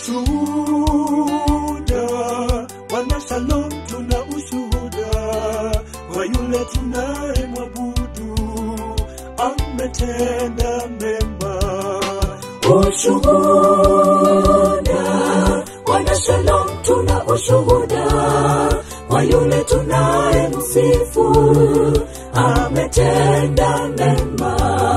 ushuhuda wana shalom tuna ushuhuda kwa yule tunaye mwabudu ametenda mema ushuhuda wana shalom tuna ushuhuda kwa yule tunaye msifu ametenda mema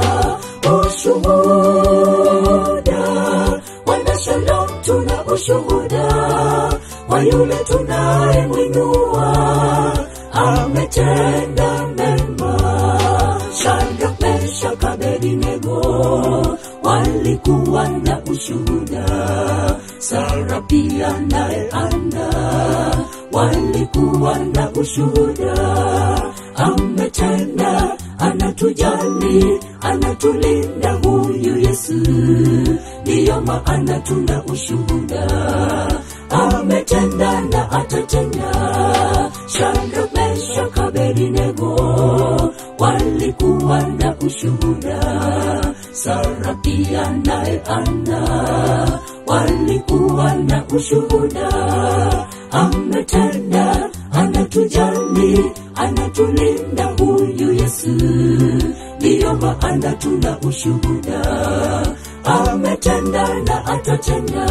ushuhuda wana shalom tuna ushuhuda kwa yule tunaye mwinua ametenda mema Shadrach, Meshach, Abednego walikuwa na ushuhuda. Sara pia naye Ana walikuwa na ushuhuda. Ametenda, anatujali, anatulinda huyu Yesu, ndiyo maana tuna ushuhuda. Ametenda na atatenda. Shadrach, Meshach, Abednego walikuwa na ushuhuda. Sara pia naye Ana walikuwa na ushuhuda. Ametenda, anatujali, anatulinda huyu Yesu, ndiyo maana tuna ushuhuda. Ametenda na atatenda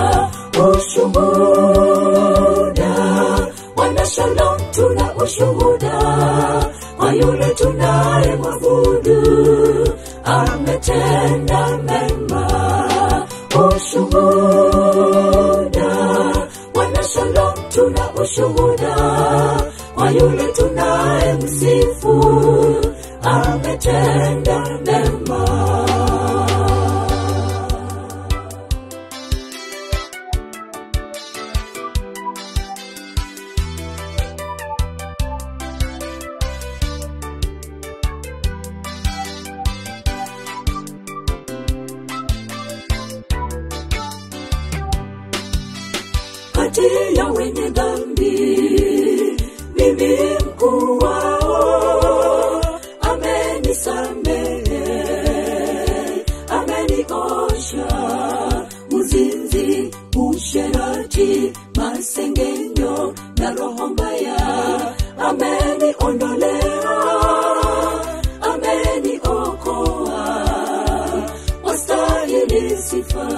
ushuhuda. Wana shalom, tuna ushuhuda kwa yule tunaye mwabudu ametenda mema ushuhuda wana shalom tuna ushuhuda kwa yule tunaye msifu ametenda mema kati ya wenye dhambi mimi mkuu wao amenisamehe ameniosha uzinzi usherati masengenyo na roho mbaya ameniondolea ameniokoa wastahili sifa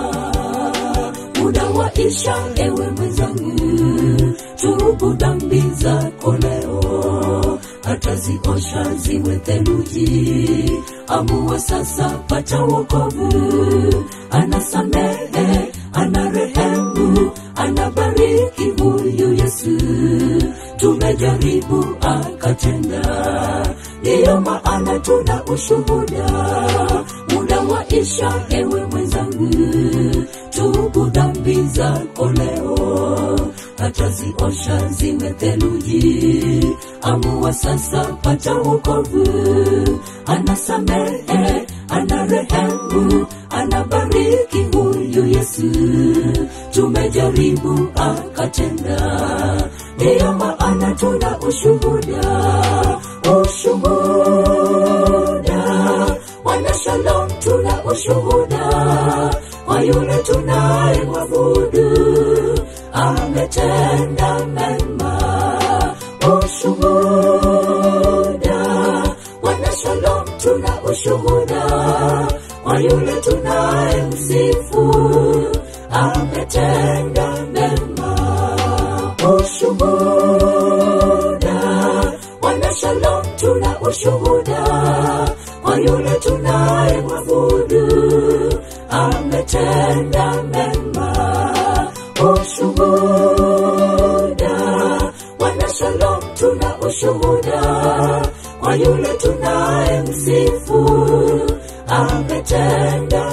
muda waisha ewe mwenzangu tubu dhambi zako leo ataziosha ziwe theluji amua sasa pata wokovu anasamehe ana rehemu anabariki huyu yesu tumejaribu akatenda ndiyo maana tuna ushuhuda muda waisha ewe mwenzangu tubu dhambi zako leo ataziosha ziwe theluji amua sasa pata wokovu anasamehe ana rehemu anabariki huyu yesu tumejaribu akatenda ndiyo maana tuna ushuhuda ushuhuda wana shalom tuna ushuhuda kwa yule tunaye mwabudu ametenda mema ushuhuda wana shalom tuna ushuhuda kwa yule tunaye msifu ametenda mema ushuhuda wana shalom tuna ushuhuda kwa yule tunaye mwabudu ametenda mema ushuhuda wana shalom tuna ushuhuda kwa yule tunaye msifu ametenda